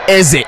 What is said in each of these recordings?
Eze.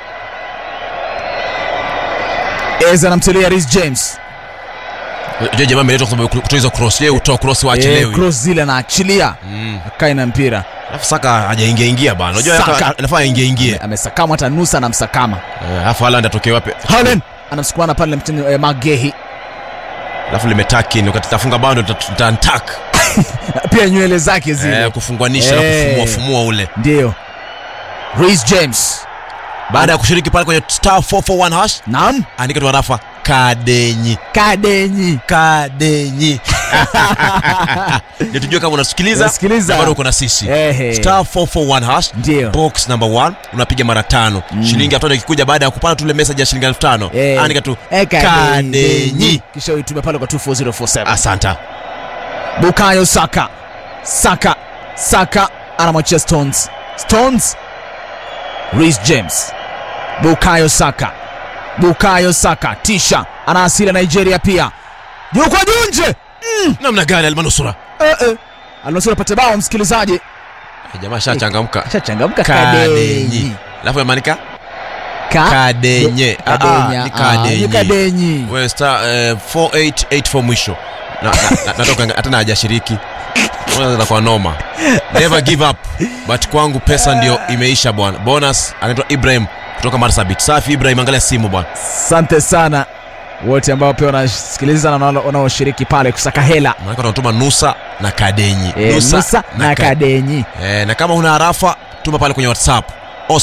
Eze anamtilia Reece James. Je, jamaa ameletwa kwa sababu kutoa hizo cross. Yeye utoa cross Eh, waachelewi. cross zile anaachilia Mm. akae na mpira Alafu Saka hajaingia ingia bana. Unajua Saka. hata- anafaa aingie ingie. amesakama hata nusa anamsakama Eh, Alafu Haaland atokee wapi? Haaland anamsukumana pale mtini eh, Magehi Alafu limetaki wakati tafunga bando tutantak. pia nywele zake zile Eh, kufungwanisha na Eh. kufumua fumua ule. ndio Reece James Baada ya kushiriki pale kwenye star 441 hash, naam andika tu harafa kadenyi. Kadenyi Kadenyi. Ndio tujue kama unasikiliza Unasikiliza. na bado uko na sisi. Ehe. Star 441 hash. Ndio. Box number 1 unapiga mara tano. Shilingi elfu tano ikikuja baada ya kupata tule message ya shilingi elfu tano. Eh. Andika tu Eh, kadenyi. kisha uitume pale kwa 24047 Asanta. Bukayo Saka Saka Saka anamwachia Stones Stones Reece James Bukayo Saka Bukayo Saka tisha ana asili ya Nigeria pia juu kwa juu nje Namna gani almanusura? eh, eh. Alnusura pate bao msikilizaji Eh, Jamaa shachangamka. shachangamka Kadenyi. Alafu yamanika Ka- Kadenye. Ah, ah, Kadenya. ni Ah, Kadenyi. ni Kadenyi Wewe star eh, 4884 mwisho. Na, na, na, natoka hata na hajashiriki. Unaweza kwa noma. Never give up. But kwangu pesa ndio imeisha bwana. Bonus anaitwa Ibrahim kutoka Marsabit. Safi Ibrahim, angalia simu bwana. asante sana wote ambao pia wanasikiliza na wanao- wanaoshiriki pale kusaka hela Maana tunatuma Nusa na Kadenyi. Eh, Nusa na Ka- Kadenyi Eh, na kama una harafa tuma pale kwenye WhatsApp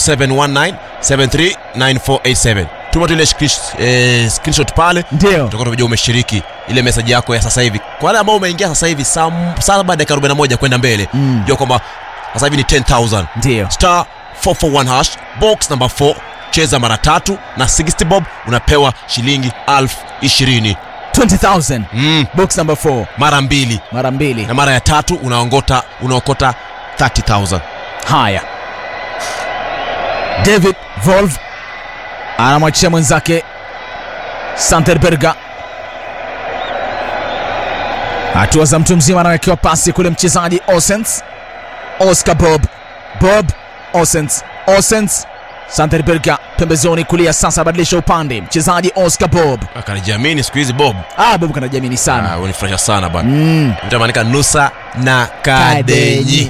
0719739487. Tuma tu ile screen- eh, screenshot pale ndio tutakuwa tunajua umeshiriki ile message yako ya sasa hivi. Kwa wale ambao umeingia sasa hivi saa saa baada ya 41 kwenda mbele, Mm. jua kwamba sasa hivi ni 10000 ndio star 441 hash box number 4 cheza mara tatu na 60 bob unapewa shilingi elfu ishirini 20000 mm, box number 4 mara mbili mara mbili na mara ya tatu unaongota unaokota 30000 haya david volve anamwachia mwenzake santerberga hatua za mtu mzima anawekewa pasi kule mchezaji osens oscar bob bob osens osens santerberga pembezoni kulia sasa abadilisha upande mchezaji oscar bob akanijiamini siku hizi bob ah, bob kanajamini sana Ah, unifurahisha sana bana mm. mtamanika nusa na kadenyi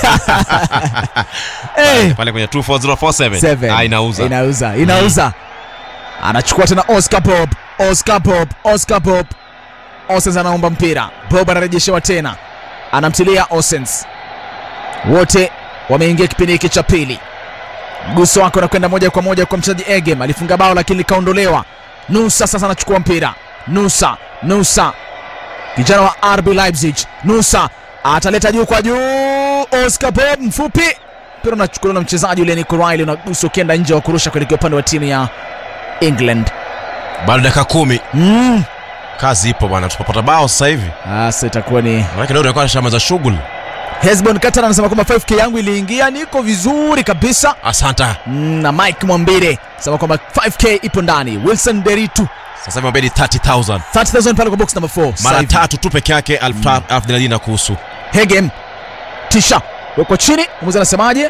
hey. pale kwenye 24047 Seven. ah, inauza inauza inauza anachukua tena oscar bob oscar bob oscar bob osens anaomba mpira bob anarejeshewa tena anamtilia osens wote wameingia kipindi hiki cha pili mguso wake unakwenda moja kwa moja kwa mchezaji egem alifunga bao lakini likaondolewa nusa sasa anachukua mpira nusa nusa kijana wa rb leipzig nusa ataleta juu kwa juu oscar bob mfupi mpira unachukuliwa na mchezaji yule Nico Riley unagusa ukienda nje wa kurusha kuelekea upande wa timu ya England. bado dakika kumi Mm. kazi ipo bwana tupapata bao sasa hivi Sasa itakuwa ni manake leo tunakuwa shama za shughuli Hesbon Qatar anasema kwamba 5k yangu iliingia, niko vizuri kabisa. asanta Mm, na Mike Mwambire anasema kwamba 5k ipo ndani. Wilson Deritu sasa hivi mabedi 30000 30000 pale kwa box number 4. mara tatu tu peke yake elfu ta- elfu thelathini na kuhusu Hegem tisha weko chini, mwamuzi anasemaje?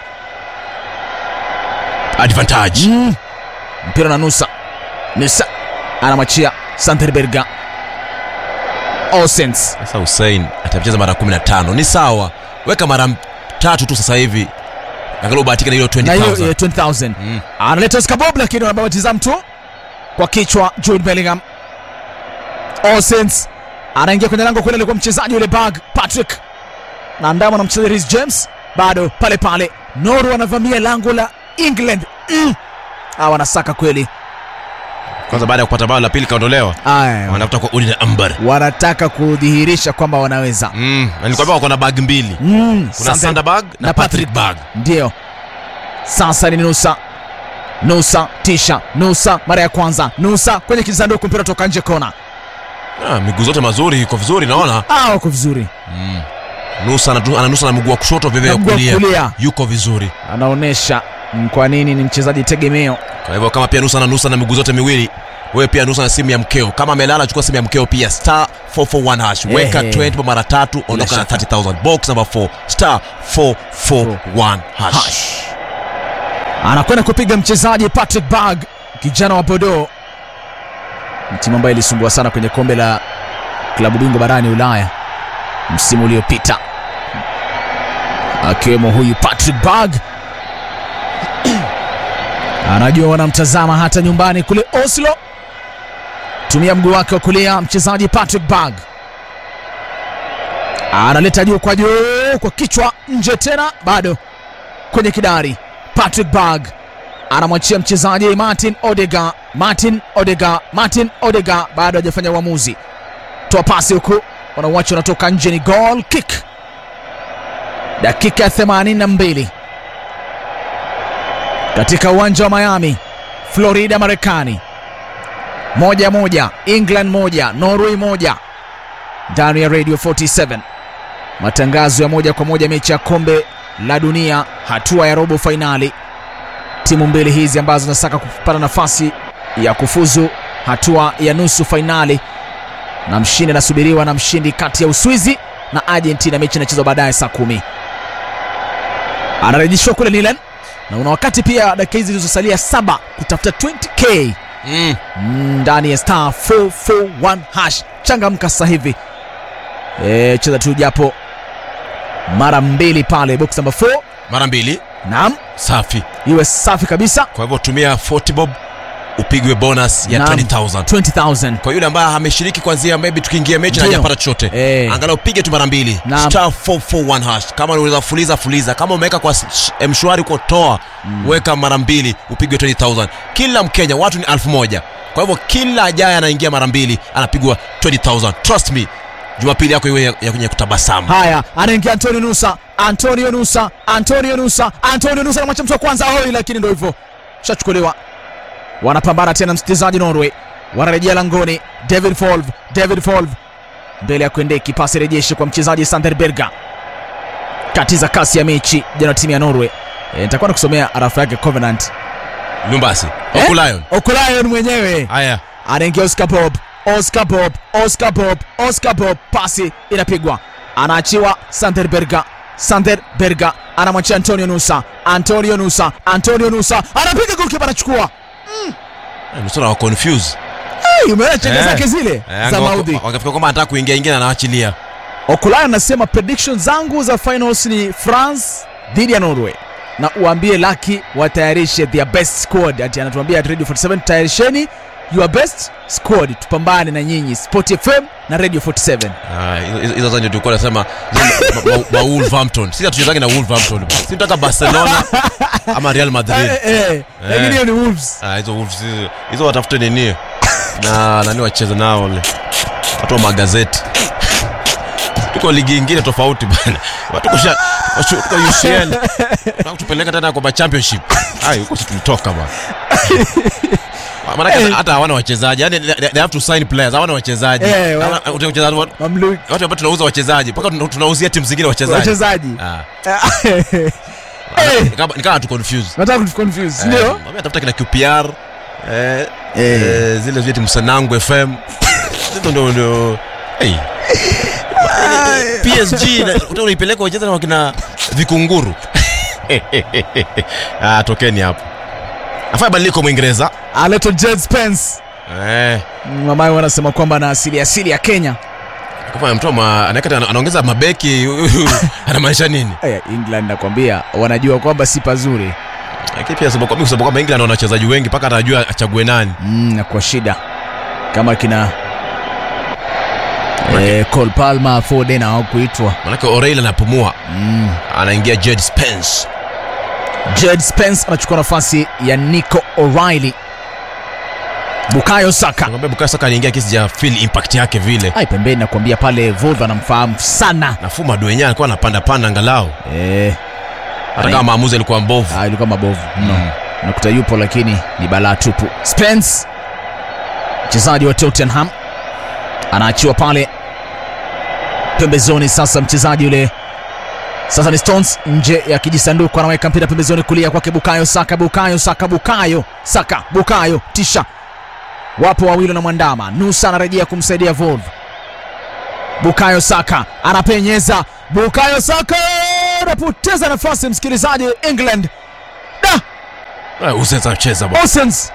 advantage Mm. Mpira na Nusa. Nusa anamwachia Santerberga. Osens sasa Hussein atacheza mara 15 ni sawa weka mara m- tatu tu sasa hivi angalau ubahatika na hilo na hiyo 20000 eh, 20000 Mm. analeta Oscar Bob lakini wanababatiza mtu kwa kichwa Jude Bellingham Osens anaingia kwenye lango kule alikuwa mchezaji yule bag Patrick na ndama na mchezaji Reece James bado pale pale Noru anavamia lango la England mm. ah, wanasaka kweli kwanza baada ya kupata bao la pili kaondolewa Aya, wanatafuta kwa udi na ambar wanataka kudhihirisha kwamba wanaweza mm. na nilikwambia wako na bag mbili mm. kuna Sante- Sander bag na, na Patrick bag ndio sasa ni nusa nusa tisha nusa mara ya kwanza nusa kwenye kisanduku mpira toka nje kona ah, miguu zote mazuri iko vizuri naona ah, wako vizuri mm. nusa anatu- ananusa na mguu wa kushoto vivyo Na mguu wa kulia kulia. yuko vizuri anaonyesha mm, kwa nini ni mchezaji tegemeo kwa hivyo kama pia nusa ananusa na miguu zote miwili wewe pia nusa na simu ya mkeo kama amelala chukua simu ya mkeo pia star 441 hash weka Ehe. 20 mara tatu ondoka na shaka. 30000 box number 4 star 441 hash, Hash. anakwenda kupiga mchezaji Patrick Berg, kijana wa Bordeaux, timu ambayo ilisumbua sana kwenye kombe la klabu bingwa barani Ulaya msimu uliopita, akiwemo huyu Patrick Berg. Anajua wanamtazama hata nyumbani kule Oslo. Tumia mguu wake wa kulia mchezaji Patrick Berg analeta juu kwa juu kwa kichwa, nje tena, bado kwenye kidari. Patrick Berg anamwachia mchezaji Martin Odega, Martin Odega, Martin Odega bado hajafanya uamuzi. Toa pasi huku, wanauachi wanatoka nje, ni goal kick. Dakika ya 82 katika uwanja wa Miami, Florida, Marekani. Moja moja, England moja, Norway moja, ndani ya Radio 47 matangazo ya moja kwa moja mechi ya kombe la dunia hatua ya robo fainali. Timu mbili hizi ambazo zinasaka kupata nafasi ya kufuzu hatua ya nusu fainali, na mshindi anasubiriwa na mshindi kati ya Uswizi na Argentina. Mechi inachezwa baadaye saa kumi. Anarejeshwa kule Nilen, na una wakati pia dakika hizi zilizosalia saba kutafuta 20k Mm. ndani ya star 441 hash. Changamka sasa hivi e, cheza tu japo mara mbili pale box number 4. Mara mbili Naam, safi. iwe safi kabisa. Kwa hivyo tumia 40 bob upigwe bonus ya Naam. 20000 20,000 kwa yule ambaye ameshiriki kwanzia maybe tukiingia mechi na Ndio. hajapata chochote Eh. angalau pige tu mara mbili Naam. star 441 hash kama unaweza fuliza fuliza kama umeweka kwa sh- mshwari uko toa weka mara mbili upigwe 20000 kila mkenya watu ni elfu moja kwa hivyo kila ajaye anaingia mara mbili anapigwa 20000 trust me jumapili yako iwe ya ya kwenye kutabasamu Haya, anaingia Antonio Nusa, Antonio Nusa, Antonio Nusa, Antonio Nusa anamwacha mtu wa kwanza hoi, lakini ndio hivyo, shachukuliwa. Wanapambana tena, msikilizaji. Norway wanarejea langoni. David Folv, David Folv mbele ya kuendeki, pasi rejeshi kwa mchezaji Sander Berga, katiza kasi ya mechi jana timu ya Norway. E, nitakuwa nakusomea arafu yake Covenant. lumbasi Eh? okulayon Okulayon mwenyewe haya anaingia Oscar Bob, Oscar Bob, Oscar Bob, Oscar Bob, pasi inapigwa, anaachiwa Sander Berga, Sander Berga anamwachia Antonio Nusa, Antonio Nusa, Antonio Nusa anapiga goalkeeper, anachukua. nusura wa confuse Hey, umeona chenga Eh. zake zile Eh, za waka- maudhi. wakafika kwamba anataka kuingia ingia na anaachilia Okulayo anasema prediction zangu za finals ni France dhidi ya Norway na uambie Lucky watayarishe their best squad. Ati anatuambia at Radio 47 tayarisheni your best squad, tupambane na nyinyi Sport FM na Radio 47. Ah, hizo- hizo- hizo zani tulikuwa nasema zile ma- ma- ma Wolverhampton sisi hatuchezangi na Wolverhampton si tunataka Barcelona ama Real Madrid Eh, eh, eh. Lakini hiyo ni Wolves. Ah, hizo Wolves hizo- hizo watafute nini na nani wacheze nao wale watu wa magazeti tuko ligi ingine tofauti bana Watu tuko sha- tuko- tuko UCL Tunataka kutupeleka tena kwa championship ai huko si tulitoka bana Maanake hata- hata hawana wachezaji yani they they have to sign players hawana wachezaji Eh, wa- Hawana- wachezaji wa- Mamluki. watu ambao tunauza wachezaji mpaka tuna- tunauzia timu zingine wachezaji Wachezaji. Ah. Eh, Nikama- nikawa tu confuse nataka kutuconfuse, ndio? Eh, tafuta kina QPR eh, Eh. eh, zile zile timu Sanangu FM Zito ndo ndo hey. PSG na- utaka unaipeleka wacheza na wakina vikunguru ah, tokeni hapo afanya badiliko Mwingereza Anaitwa Jed Spence. eh, Mamaye wanasema kwamba ana asili asili ya Kenya. kama mtu ama- anaweka ana- anaongeza mabeki anamaanisha nini? Eh, England nakwambia wanajua kwamba si pazuri. Lakini pia sababu sababu kwamba England wana wachezaji wengi mpaka anajua achague nani. Mm, na kwa shida kama kina eh, Cole Palmer, Foden hawakuitwa. Manake O'Reilly anapumua, Mm. anaingia Jed Spence. Jed Spence anachukua nafasi ya Nico O'Reilly. Bukayo Saka Nakwambia Bukayo Saka anaingia kisi ja feel impact yake vile. ai pembeni, nakwambia pale Volva anamfahamu sana Nafuu Maduenya alikuwa anapanda panda angalau. eh, Hata kama maamuzi alikuwa mbovu. ah, ilikuwa mabovu mno Mm. nakuta yupo lakini ni balaa tupu. Spence mchezaji wa Tottenham anaachiwa pale pembezoni. Sasa mchezaji yule sasa ni Stones nje ya kijisanduku, anaweka mpira pembezoni kulia kwake Bukayo Saka, Bukayo Saka, Bukayo Saka, Bukayo tisha, wapo wawili na mwandama. Nusa anarejea kumsaidia Volv. Bukayo Saka anapenyeza, Bukayo Saka anapoteza nafasi, msikilizaji. England da Eh, Usens anacheza bwana. Osens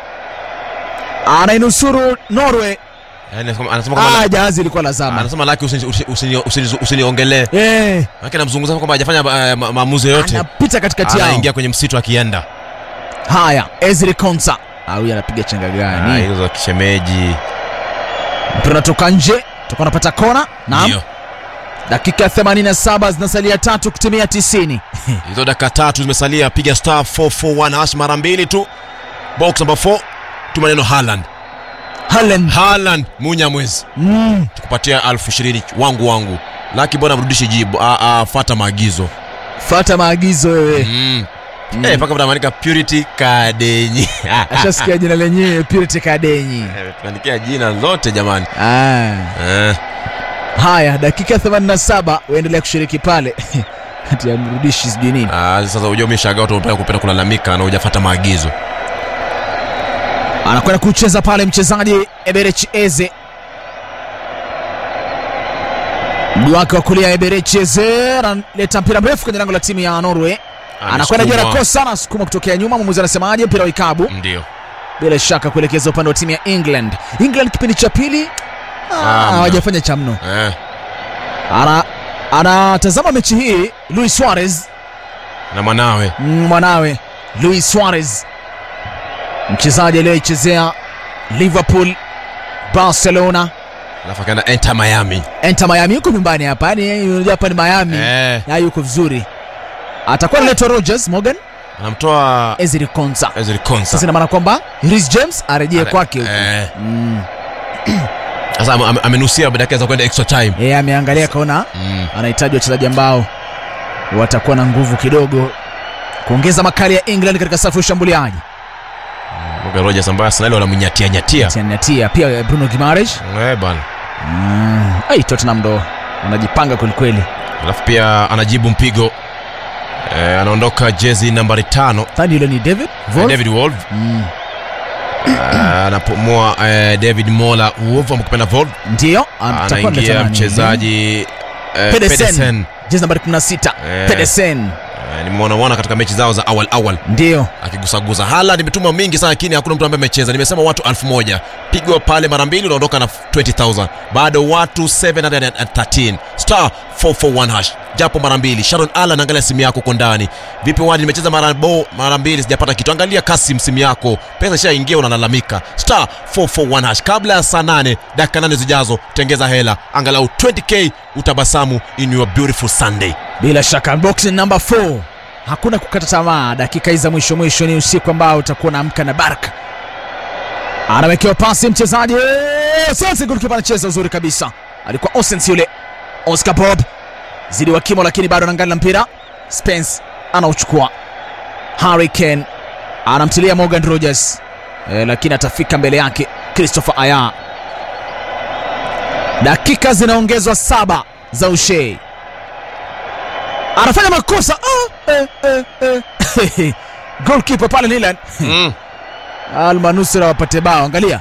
anainusuru Norway. Yaani anasema- anasema kama Ah, jahazi ilikuwa lazama. anasema laki usini- usini- usini- usini- usiniongelee. Eh, Maana namzungumza kwamba hajafanya eh, ma- maamuzi yoyote. anapita katikati yao. Anaingia kwenye msitu akienda. Haya, Ezri Konsa. Ah, huyu anapiga chenga Ah, gani? hizo za kishemeji. Mpira unatoka nje, tuko napata kona. Naam. Ndio. Dakika 87 zinasalia tatu kutimia 90. Hizo dakika tatu zimesalia, piga star 441 hash mara mbili tu. Box number 4 tu maneno Haaland. Haaland. Haaland munya mwezi. Mm. Tukupatia elfu ishirini wangu wangu. Laki bwana mrudishi jibu. Ah, ah, fuata maagizo. Fuata maagizo wewe. Mm. Eh, paka mtamanika Purity Kadenyi. Ashasikia jina lenyewe Purity Kadenyi. Eh, Tuandikia jina lote jamani. Ah. Eh. Haya, dakika 87 uendelea kushiriki pale. Ati amrudishi sijui nini. Ah, sasa unajua umeshagaa watu wanapenda kupenda kulalamika na hujafuata maagizo. Anakwenda kucheza pale mchezaji Eberechi Eze. Mguu wake wa kulia Eberechi Eze analeta mpira mrefu kwenye lango la timu ya Norway. Anakwenda juu Amesukuma. anakosa, anasukuma kutokea nyuma. Mwamuzi anasemaje? Mpira wa ikabu Ndio. bila shaka kuelekeza upande wa timu ya England. England kipindi cha pili ah, Ah, mna. hawajafanya cha mno. Eh. Ana anatazama mechi hii Luis Suarez Na mwanawe. Mm, mwanawe Luis Suarez, mchezaji aliyeichezea Liverpool, Barcelona, Alafu akaenda enter Miami. Enter Miami. Yuko nyumbani hapa, yani unajua hapa ni Miami Eh. na yuko vizuri. Atakuwa analetwa Rogers Morgan, Anamtoa Ezri Konsa. Ezri Konsa. Sasa ina maana kwamba Reece James arejee Are- kwake huko. Eh. Mm. Sasa ame- ame- amenusia dakika za kwenda extra time. Yeye ameangalia kaona Mm. anahitaji wachezaji ambao watakuwa na nguvu kidogo kuongeza makali ya England katika safu ya ushambuliaji. Morgan Rogers ambaye Arsenal wanamnyatia nyatia. Tianatia pia Bruno Gimares. Eh bana. Mm. Ai, Tottenham ndo wanajipanga kwelikweli. Alafu pia anajibu mpigo. Eh, anaondoka jezi nambari tano Thani yule ni David Eh, Wolf. David Wolf Mm. Eh, anapumua eh, David Mola Wolf amkupenda Wolf Ndio atakuwa analeta anaingia nani? mchezaji eh, Pedersen. Pedersen. jezi nambari 16 Eh. Pedersen Eh, nimeona katika mechi zao za awal awal ndio akigusagusa Haaland imetuma mingi sana lakini hakuna mtu ambaye amecheza nimesema watu elfu moja pigwa pale mara mbili unaondoka na 20000 bado watu 713 star 441 hash japo mara mbili Sharon Allen angalia simu yako uko ndani vipi wadi nimecheza mara bo mara mbili sijapata kitu angalia kasi simu yako pesa ishaingia unalalamika star 441 hash kabla ya saa 8 dakika 8 zijazo tengeza hela angalau 20k utabasamu in your beautiful Sunday bila shaka boxing number 4 hakuna kukata tamaa dakika hizi za mwisho mwisho ni usiku ambao utakuwa na amka na baraka anawekewa pasi mchezaji sasa golikipa anacheza uzuri kabisa alikuwa Osens yule Oscar Bob zidi wa kimo lakini bado anaangalia mpira Spence anauchukua Harry Kane anamtilia Morgan Rogers e, lakini atafika mbele yake Christopher Aya dakika zinaongezwa saba za ushei anafanya makosa ah, eh, eh, eh. goalkeeper pale Milan mm. almanusura wapate bao angalia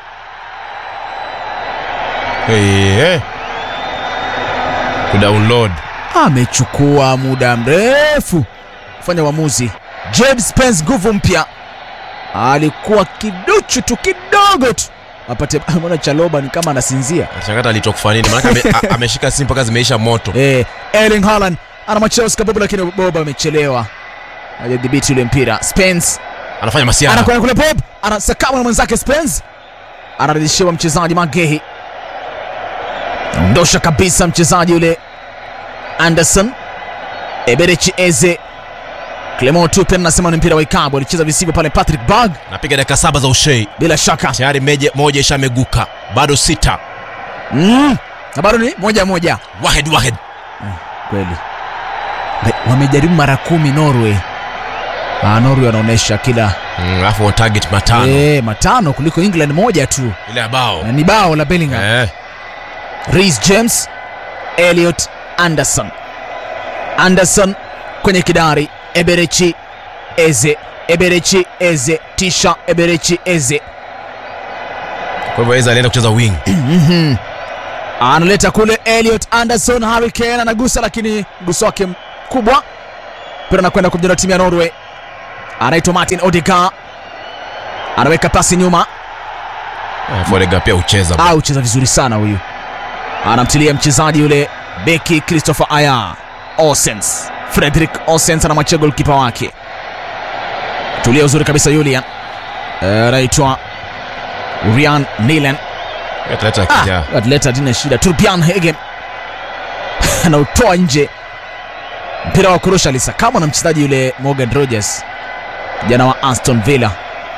hey, hey. kudownload amechukua muda mrefu kufanya uamuzi James Spence nguvu mpya alikuwa kiduchu tu kidogo tu apate mbona Chaloba ni kama anasinzia Shangata alitoka kufanya nini? Maana ame, a- ameshika simu mpaka zimeisha moto. eh, Erling Haaland anamwachia Oscar Bob lakini Bob amechelewa hajadhibiti ule mpira Spence Anafanya masiara. anakwenda kule Bob anasakama na mwenzake Spence anarejeshewa mchezaji Magehi ondosha kabisa mchezaji yule Anderson Eberechi Eze Clement Tupen anasema ni mpira wa ikabu alicheza visivyo pale Patrick Berg Napiga dakika saba za ushei. bila shaka Tayari meje, moja ishameguka. Bado sita. mm. na bado ni moja moja Wahed wahed. kweli Be- wamejaribu mara kumi Norway ah, Norway wanaonyesha kila Mm, Alafu on target matano. eh, matano kuliko England moja tu Ile ya bao. na ni bao la Bellingham Eh. Reece James, Elliot Anderson. Anderson kwenye kidari, Eberechi Eze, Eberechi Eze, Tisha Eberechi Eze Kwa hivyo Eza alienda kucheza wing. analeta kule Elliot Anderson, Harry Kane anagusa, lakini mguso wake mkubwa mpira anakwenda kumjana timu ya Norway. anaitwa Martin Odegaard, anaweka pasi nyuma, Eh, Fodega pia ucheza au cheza vizuri sana huyu, anamtilia mchezaji yule beki Christopher Aya Osens, Frederick Osens anamwachia golkipa wake, tulia uzuri kabisa Julian, Eh, anaitwa Ryan Nilen atleta kijaa Ah, atleta dina shida. Turbian Hegem anautoa nje mpira wa kurusha alisakama na mchezaji yule Morgan Rogers, kijana wa Aston Villa.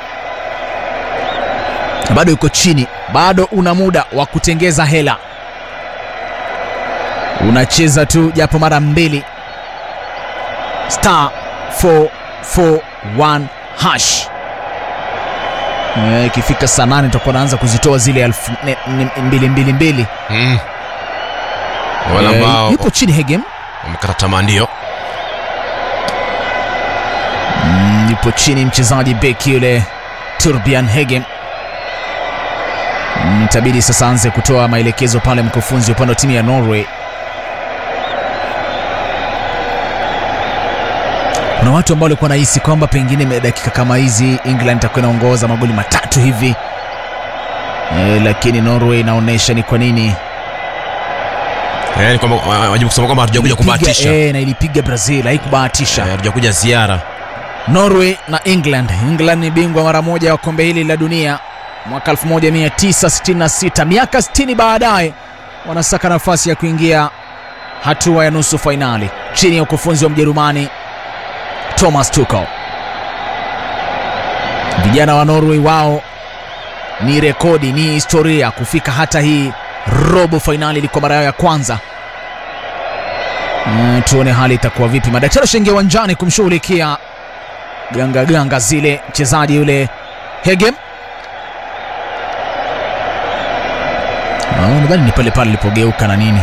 Bado yuko chini, bado una muda wa kutengeza hela. Unacheza tu japo mara mbili, star 441 hash Eh, ikifika saa nane tutakuwa naanza kuzitoa zile elfu ne- ne- mbili mbili mbili. Mm. wale Eh, ambao yupo chini Hegem wamekata tamaa ndio Mm, yupo chini mchezaji beki yule Turbian Hegem. Mm, Itabidi sasa anze kutoa maelekezo pale mkufunzi upande wa timu ya Norway. Kuna watu ambao walikuwa nahisi kwamba pengine dakika kama hizi England itakuwa inaongoza magoli matatu hivi e, lakini Norway inaonyesha ni kwa nini Eh, ni kwamba wa- wajibu kusema kwamba hatujakuja ilipiga- kubahatisha eh, na ilipiga Brazil, haikubahatisha. Eh, hatujakuja ziara Norway na England. England ni bingwa mara moja wa kombe hili la dunia mwaka 1966. Miaka 60 baadaye wanasaka nafasi ya kuingia hatua ya nusu fainali chini ya ukufunzi wa Mjerumani Thomas Tuchel. Vijana wa Norway wao ni rekodi, ni historia kufika hata hii robo fainali, ilikuwa mara yao ya kwanza. Mm, tuone hali itakuwa vipi. Madaktari washaingia uwanjani kumshughulikia ganga ganga zile mchezaji yule Hegem. Ah, nadhani ni pale pale ilipogeuka na nini.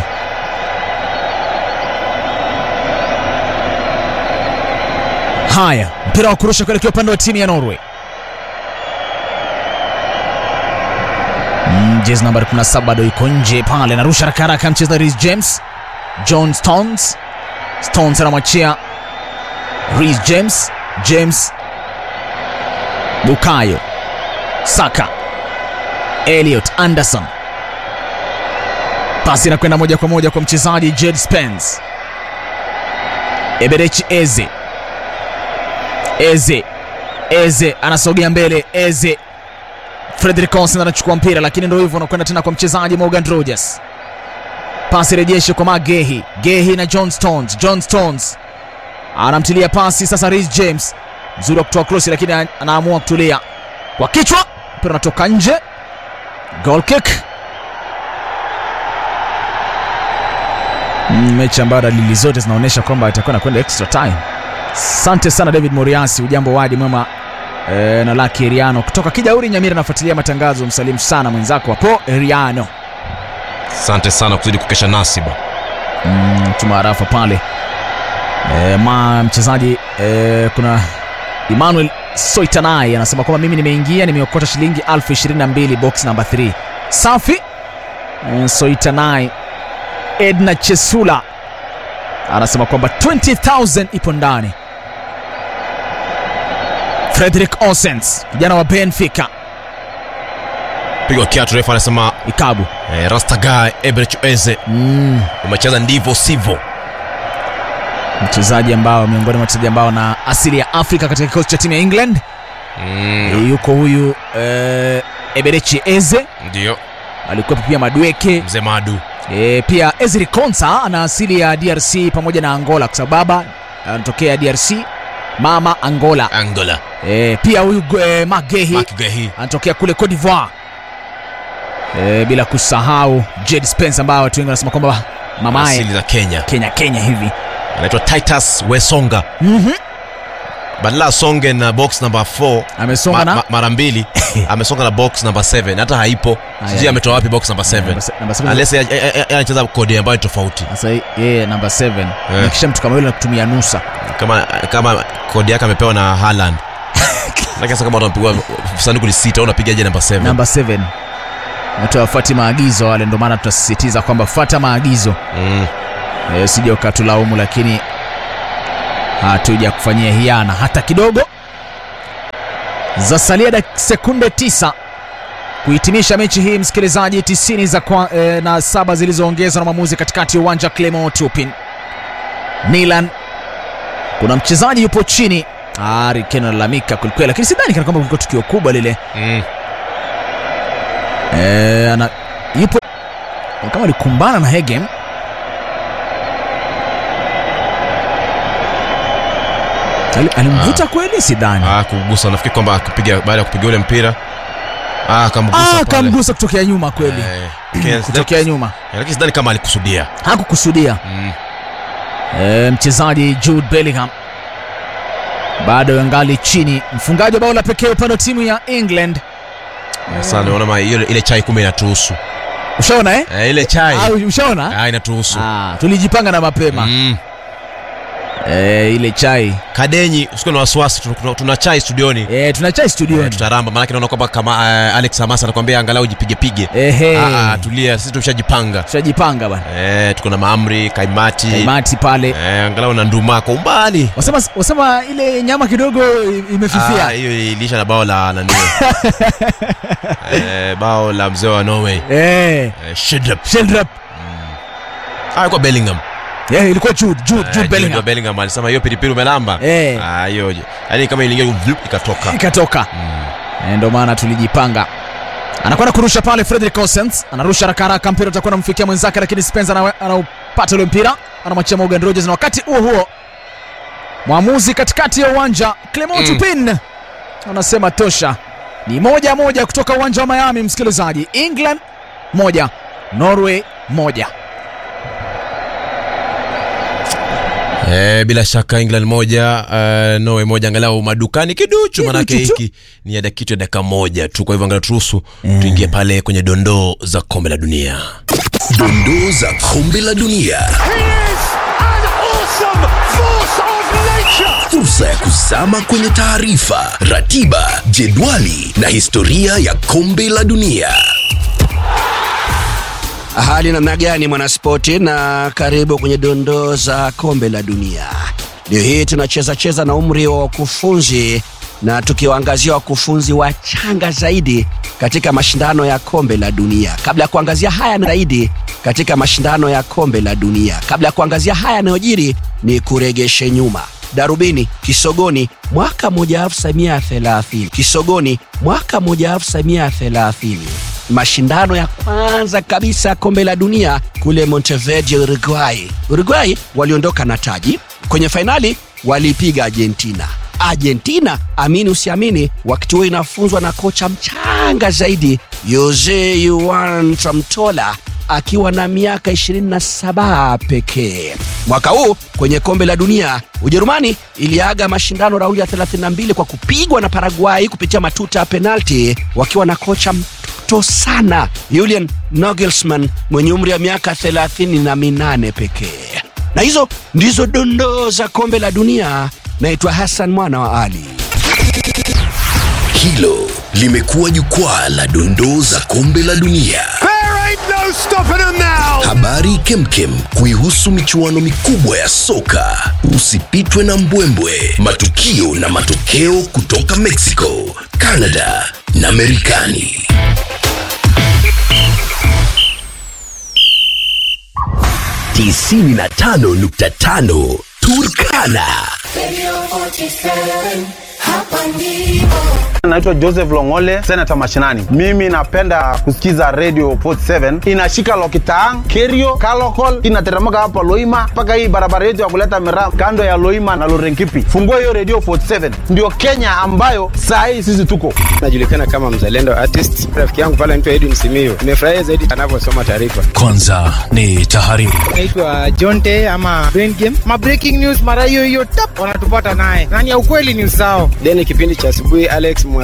Haya, mpira wa kurusha kuelekea upande wa timu ya Norway. Mm, jezi nambari 17 bado iko nje pale, anarusha haraka haraka mchezaji Reece James. John Stones. Stones anamwachia Reece James. James Bukayo Saka Elliot Anderson, pasi inakwenda moja kwa moja kwa mchezaji Jed Spence. Eberechi Eze Eze Eze anasogea mbele. Eze Frederick Olsen anachukua mpira, lakini ndio hivyo, anakwenda tena kwa mchezaji Morgan Rogers. Pasi rejeshe kwa Magehi Gehi na John Stones. John Stones anamtilia pasi sasa Reece James, mzuri wa kutoa krosi, lakini an- anaamua kutulia kwa kichwa, mpira unatoka nje. Goal kick. Mm, mechi ambayo dalili zote zinaonyesha kwamba itakuwa nakwenda extra time. Asante sana David Moriasi, ujambo wadi mwema e, na Laki Eriano kutoka Kijauri Nyamira, anafuatilia matangazo. Msalimu sana mwenzako hapo Eriano. asante sana kuzidi kukesha nasiba mm, tuma arafa pale e, ma mchezaji e, kuna Emmanuel Soitanai anasema kwamba mimi nimeingia nimeokota shilingi elfu ishirini na mbili box namba 3 safi e, Soitanai Edna Chesula anasema kwamba 20000 ipo ndani Frederick Osens kijana wa Benfica pigwa kiatu refu anasema Ikabu eh, rastaga ebrech eze mm. umecheza ndivyo sivyo mchezaji ambao miongoni mwa wachezaji ambao na asili ya Afrika katika kikosi cha timu ya England mm, E, yuko huyu eh, Eberechi Eze ndio alikuwepo pia Madweke mzee madu e, pia Ezri Konsa ana asili ya DRC pamoja na Angola kwa sababu baba anatokea DRC mama Angola angola e, pia huyu e, Magehi makgehi anatokea kule Cote d'Ivoire e, bila kusahau Jed Spence ambao watu wengi wanasema kwamba mamaye asili za kenya Kenya Kenya hivi anaitwa titus wesonga mm-hmm. badala asonge na box number 4 amesonga ma, na ma, mara mbili amesonga na box number 7 hata haipo sijui Aya. ametoa wapi box number 7 Namba se- namba seven. unless yeye- yeye- yeye anacheza kodi ambayo ni tofauti Sasa yeye namba 7 Eh. nikisha mtu kama yule nakutumia nusa kama kama kodi yake amepewa na Haaland lakini sasa kama unampigwa sanduku ni sita unapigaje namba 7 namba 7 watu wafuati maagizo wale, ndio maana tunasisitiza kwamba fuata maagizo mm. e, sija ukatulaumu, lakini hatuja kufanyia hiana hata kidogo. Zasalia dak- sekunde tisa kuhitimisha mechi hii msikilizaji, 90 za kwa, eh, na saba zilizoongezwa na mwamuzi katikati ya uwanja Clement Tupin. Nilan, kuna mchezaji yupo chini. Harry Kane analalamika kwelikweli, lakini sidhani kana kwamba kulikuwa tukio kubwa lile. Mm. Eh, ana yupo kama alikumbana na Hegem. Ali- Alimvuta kweli, sidhani. Ah, kugusa nafikiri kwamba akipiga baada ya kupiga ule mpira ah, akamgusa Ah, pale. kamgusa kutokea nyuma kweli, Eh, lakini kutokea nyuma, lakini sidhani kama alikusudia. hakukusudia. Mm. E, mchezaji Jude Bellingham bado yangali chini, mfungaji wa bao la pekee upande wa timu ya England. Sasa naona ma- ile ile chai kumbe inatuhusu. Ushaona eh? Eh, ile chai Ah, ushaona? ah, inatuhusu. Ah, tulijipanga na mapema Mm. e, ile chai Kadenyi, usikuwe na wasiwasi, tuna- tuna- tuna chai studioni. e, tuna chai Eh, studioni. tutaramba maanake naona kwamba kama eh, Alex Hamasa anakuambia angalau jipige pige. Ehe, Ah, ah, tulia, sisi tumeshajipanga. tushajipanga bana. Eh, tuko na maamri, kaimati. Kaimati pale Eh, angalau na nduma kwa umbali. wasema, wasema ile nyama kidogo i- Ah, imefifia. hiyo ilisha na bao la nani? eh, bao la mzee wa Norway. Eh, Eh, Shedrup. Sheldrop. Ah, kwa Bellingham. Eh, ilikuwa Jude, Jude, Eh, Jude Jude Bellingham. Bellingham alisema hiyo pilipili umelamba. Eh. Ah, hiyo. Yaani kama iliingia vlup, ikatoka. ikatoka Eh, ndio maana tulijipanga anakwenda kurusha pale Frederick Osens anarusha haraka haraka mpira utakuwa namfikia mwenzake lakini Spencer anawe- anaupata ule mpira anamwachia Morgan Rogers na wakati huo huo mwamuzi katikati ya uwanja Clement Mm. Turpin anasema tosha ni moja moja kutoka uwanja wa Miami msikilizaji England moja Norway moja Eh, bila shaka England moja uh, Norway moja, angalau madukani kiduchu, manake Kiduchu tu. hiki ni ya dak- kitu ya dakika moja tu. Kwa hivyo angalau turuhusu tuingie pale kwenye dondoo za kombe la dunia. Dondoo za kombe la dunia. He is an awesome force of nature. Fursa ya kuzama kwenye taarifa, ratiba, jedwali na historia ya kombe la dunia. Hali namna gani mwanaspoti, na karibu kwenye dondoo za kombe la dunia. Leo hii tunacheza cheza na umri wa wakufunzi na tukiwaangazia wakufunzi wachanga zaidi katika mashindano ya kombe la dunia. Kabla ya kuangazia haya na zaidi katika mashindano ya kombe la dunia, kabla ya kuangazia haya yanayojiri, ni kuregeshe nyuma darubini Kisogoni mwaka 1930 Kisogoni mwaka 1930 mashindano ya kwanza kabisa ya kombe la dunia kule Montevideo, Uruguay. Uruguay waliondoka na taji kwenye fainali, walipiga Argentina. Argentina, amini usiamini, wakati huo inafunzwa na kocha mchanga zaidi Jose Juan Tramtola akiwa na miaka 27 pekee. Mwaka huu kwenye kombe la dunia, Ujerumani iliaga mashindano raundi ya 32 kwa kupigwa na Paraguay kupitia matuta ya penalti wakiwa na kocha mtoto sana Julian Nagelsmann mwenye umri wa miaka 38 pekee. Na hizo ndizo dondoo za kombe la dunia. Naitwa Hassan mwana wa Ali. Hilo limekuwa jukwaa la dondoo za kombe la dunia. There ain't no stopping them now. Habari kemkem kuihusu michuano mikubwa ya soka. Usipitwe na mbwembwe, matukio na matokeo kutoka Mexico, Canada na Marekani. tisini na tano nukta tano Turkana. Naitwa Joseph Longole, senata mashinani. Mimi napenda kusikiza Radio 47 inashika Lokitaang, Kerio, Kalokol, inateremka hapa Loima mpaka hii barabara yetu ya kuleta miraa kando ya Loima na Lorenkipi. Fungua hiyo Radio 47, ndio Kenya ambayo saa hii sisi tuko. najulikana kama mzalendo artist. Rafiki yangu pale anaitwa Edwin Simiyu, nimefurahia zaidi anavyosoma taarifa. Kwanza ni tahariri. naitwa Jonte ama Brain Game. Ma breaking news mara hiyo hiyo tap wanatupata naye. Nani ya ukweli news zao. Then kipindi cha asubuhi Alex Mwa